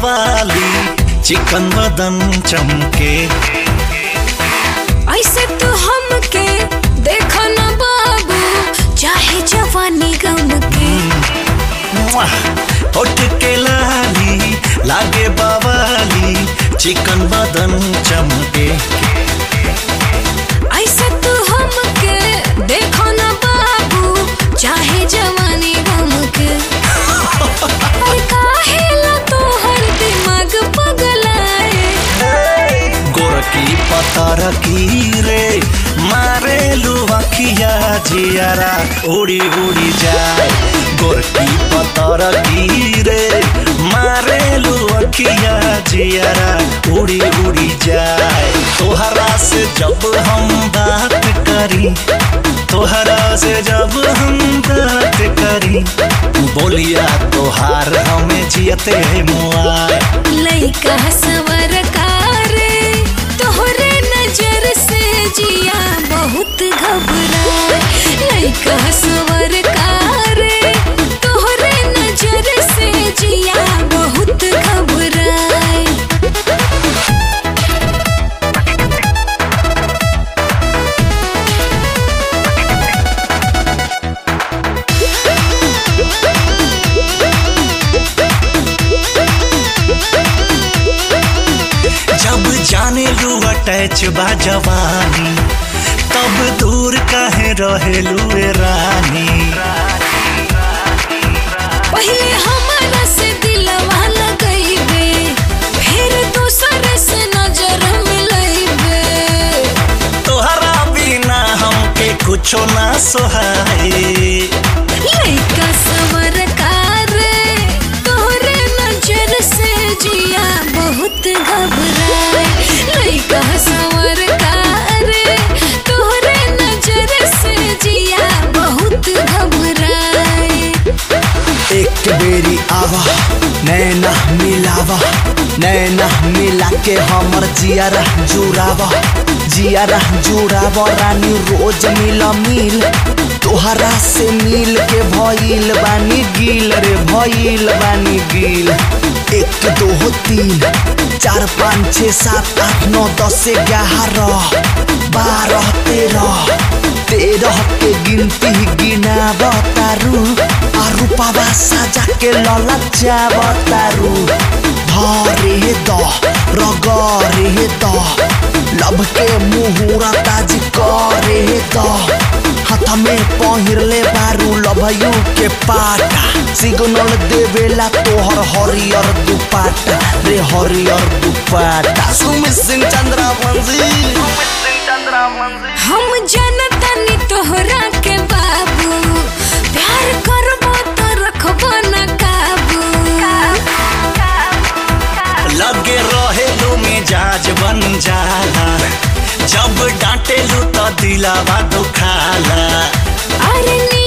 बवाली चिकन बदन चमके ऐसे तू हमके देखो ना बाबू चाहे जवानी गम के मुआ, होठ के लाली लागे बवाली चिकन बदन चमके ऐसे तू हमके देखो ना बाबू चाहे जवानी गम के और काहेला तोहर दिमाग पगलाए गोरकी पतर की रे मारे लुवखिया जियारा उड़ी उड़ी जाए गोरकी पतर की रे मारे लुवखिया जियारा उड़ी उड़ी जाए तोहरा से जब हम बात करी तोहरा से जब हम बात करी बोलिया तोहार हमें जियते मुआए लइका सवर कारे तोहरे नजर से जिया बहुत घबराए लइका सवर कारे तोहरे नजर से जिया बहुत घबराए जब जाने लू अटैच बा जवानी तब दूर काहे रहेलू ए रानी पहले हमारा से दिलवा लगइबे फिर दूसर से नजर मिलइबे तोहरा बिना हमके कुछो ना सोहाए लइका सवर कारे तोहरे नजर से जिया बहुत घबराए लइका सवर कारे तोहरे नजर से जिया बहुत घबराए एक बेरी आवा नैना मिलावा नैना मिला के हमर जियारा जुड़ावा जियारा जुड़ावा रानी रोज मिल मिल तोहरा से मिल के भइल बानी गिल रे भइल बानी गिल एक दो तीन चार पाँच छः सात आठ नौ दस ग्यारह बारह तेरह तेरह के गिनती गिना बतारू आरु पावा साजा के ललचा बतारू धरे द रगरे द लब के मुहूरा ताज करे द हाथ में पहिरले बारू लभयू के पाटा सिग्नल देवेला तोहर हरियर दुपाटा रे हरियर दुपाटा सुमित सिंह चंद्रा वंशी हम जनतनी तोहरा के बाबू प्यार करबो तो रखबो न काबू लगे रहेलू मिजाज बन जाला जब डांटेलू तो दिलावा दुखाला अरे नी